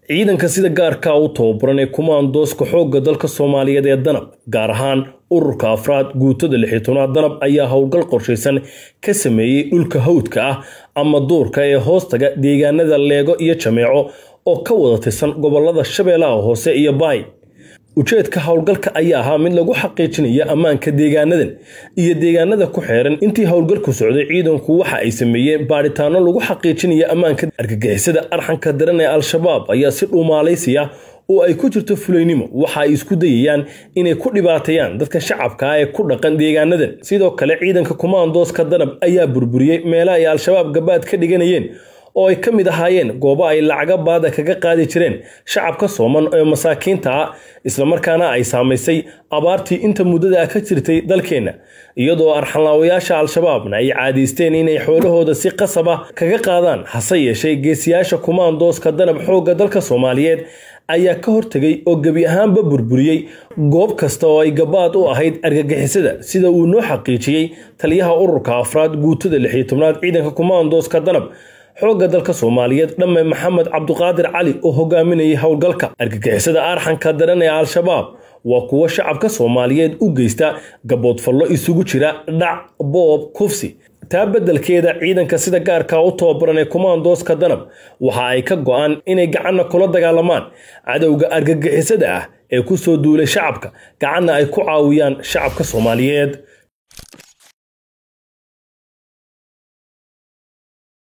ciidanka sida gaarka u tababaran ee kumaandooska xoogga dalka soomaaliyeed ee danab gaar ahaan ururka afraad guutada lixitoonaad danab ayaa howlgal qorshaysan ka sameeyey dhulka hawdka ah ama duurka ee hoostaga deegaanada leego iyo jameeco oo ka wada tirsan gobolada shabeellaha hoose iyo baay ujeedka howlgalka ayaa ahaa mid lagu xaqiijinaya ammaanka deegaanadan iyo deegaanada ku xeeran intii howlgalku socday ciidanku waxa ay sameeyeen baadhitaano lagu xaqiijinaya ammaanka argagixisada arxanka daran ee al-shabaab ayaa si dhuumaalaysiya oo ay ku jirto fulaynimo waxa ay isku dayayaan inay ku dhibaateeyaan dadka shacabka ah ee ku dhaqan deegaanadan sidoo kale ciidanka kumaandooska danab ayaa burburiyey meelaha ay al-shabaab gabaad ka dhiganayeen oo ay ka mid ahaayeen goobo ay lacaga baada kaga qaadi jireen shacabka sooman ee masaakiinta ah islamarkaana ay saamaysay abaartii inta muddada ka jirtay dalkeenna iyadoo arxanlaawayaasha al-shabaabna ay caadaysteen inay xoolahooda si qasab ah kaga qaadaan hase yeeshee geesiyaasha kumaandooska danab xoogga dalka soomaaliyeed ayaa ka hortegay oo gebi ahaanba burburiyey goob kasta oo ay gabaad u ahayd argagixisada sida uu noo xaqiijiyey taliyaha ururka afraad guutada lixiyo tobnaad ciidanka kumaandooska danab xoogga dalka soomaaliyeed dhamme maxamed cabduqaadir cali oo hogaaminayay howlgalka argagixisada arxanka daran ee al-shabaab waa kuwo shacabka soomaaliyeed u geysta gaboodfallo isugu jira dhac boob kufsi taa beddelkeeda ciidanka sida gaarka u tababaran ee kumaandooska danab waxa ay ka go-aan inay gacanna kula dagaalamaan cadowga argagixisada ah ee ku soo duulay shacabka gacanna ay ku caawiyaan shacabka soomaaliyeed